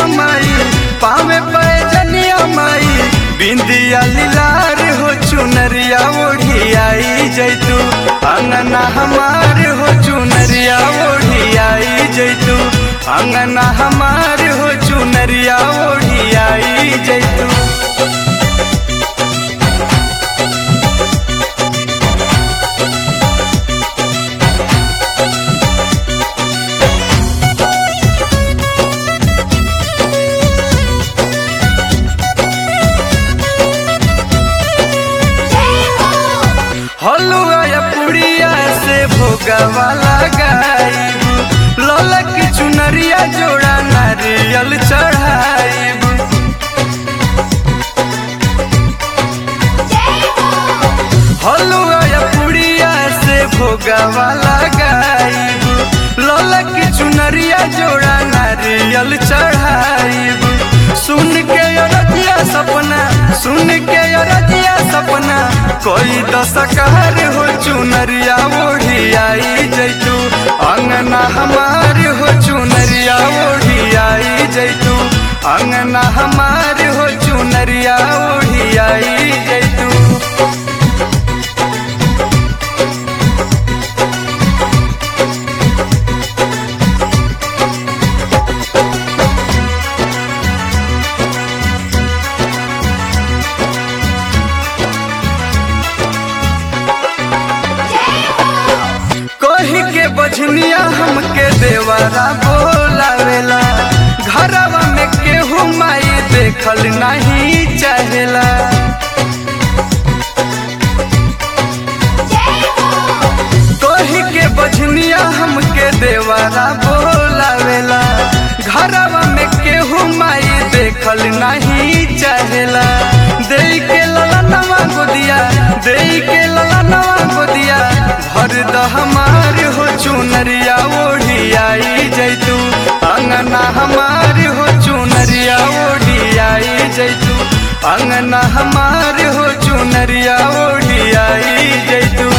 माई पावे पैजनिया माई बिंदिया लीलार हो चुनरिया ओढ़ी आई जैतू अंगना हमार हो चुनरिया ओढ़ी आई जैतू अंगना हमार हो चुनरिया ओढ़ी आई जैतू हलुआ या पुड़िया से भोगवा लगाईबू ललक चुनरिया जोड़ा नारियल चढ़ाईबू हलुआ या पुड़िया से भोगवा लगाईबू ललक चुनरिया जोड़ा नारियल चढ़ाईबू सुन के अरजिया सपना सुन के अरजिया सपना कोई दशकार हो चुनरिया ओढ़ी आई जैतू अंगना हमार हो चुनरिया ओढ़ी आई जैतू अंगना हमार हो चुनरिया ओढ़ी आई जैतू कही के बझनिया हमके देवरा बोलावेला घरवा में केहू माई देखल नहीं चाहेला कही के बझनिया हमके देवरा बोलावेला घरवा में केहू माई देखल नहीं चाहेला दे के लला नवा गोदिया दे के लला नवा गोदिया भर द हमार हो चुनरिया ओढ़ी आई जैतू अंगना हमार हो चुनरिया ओढ़ी आई जैतू अंगना हमार हो चुनरिया ओढ़ी आई जैतू